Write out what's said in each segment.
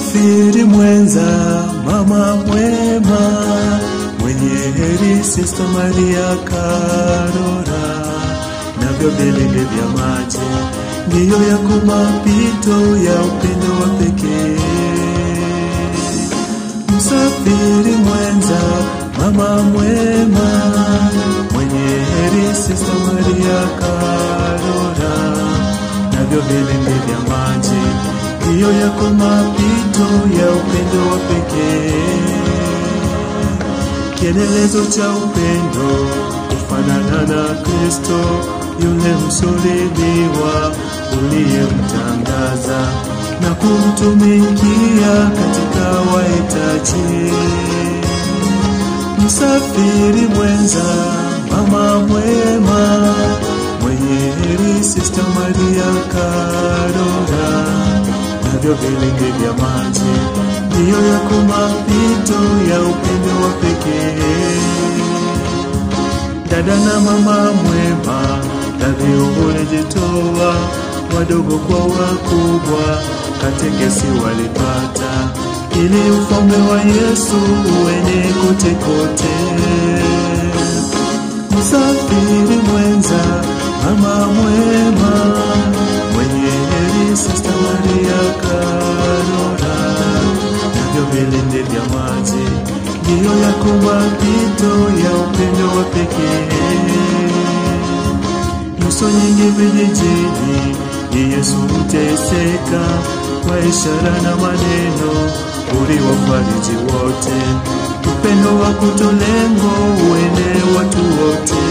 Msafiri mwenza, mama mwema, mwenye heri Sista Maria Karora, navyo vilindi vya maji ndiyo yako mapito ya upendo wa pekee. Msafiri mwenza, mama mwema, mwenye heri Sista Maria Karora, navyo vilindi vya maji ndiyo yako mapito ya upendo wa pekee. Kielelezo cha upendo kufanana na Kristo yule msulubiwa uliyemtangaza na kumtumikia katika wahitaji. Msafiri mwenza, mama mwema, mwenye heri Sista Maria Karora, navyo vilingi vya maji ndiyo yako mapito ya upendo wa pekee. Dada na mama mwema, dhabihu ulijitoa, wadogo kwa wakubwa, katekesi walipata, ili ufalme wa Yesu uene kote kote. Msafiri mwenza, mama mwema, mwenye heri Sista Maria Karora, navyo vilindi vya maji ndiyo yako mapito ya upendo wa pekee. Nyuso nyingi vijijini, ni Yesu huteseka kwa ishara na maneno, uliwafariji wote. Upendo wa kutolengo uene watu wote.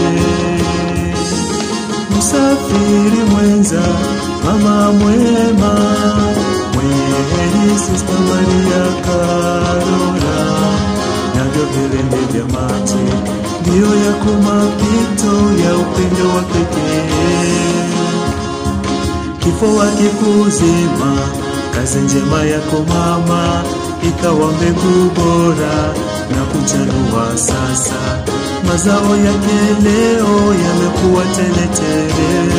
Msafiri mwenza, mama mwema, mwenye heri Sista Maria Karora, navyo vilindi vya maji ndiyo yako mapito ya upendo wa pekee. Kifo hakikuzima kazi njema yako mama, ikawa mbegu bora na kuchanua sasa, mazao yake leo yamekuwa teletele.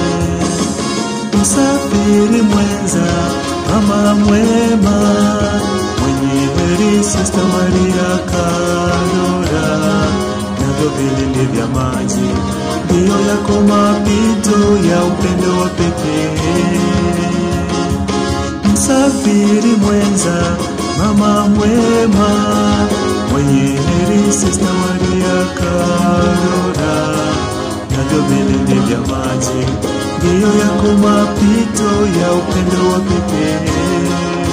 Msafiri mwenza, mama mwema, mwenye heri Sista Maria Karora, navyo vilindi vya maji ndiyo yako mapito ya upendo wa pekee. Msafiri mwenza, mama mwema, mwenye heri Sista Maria Karora, navyo vilindi vya maji ndiyo yako mapito ya upendo wa pekee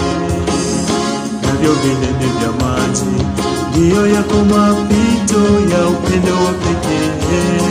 navyo vilindi vya maji ndiyo yako mapito ya upendo wa pekee.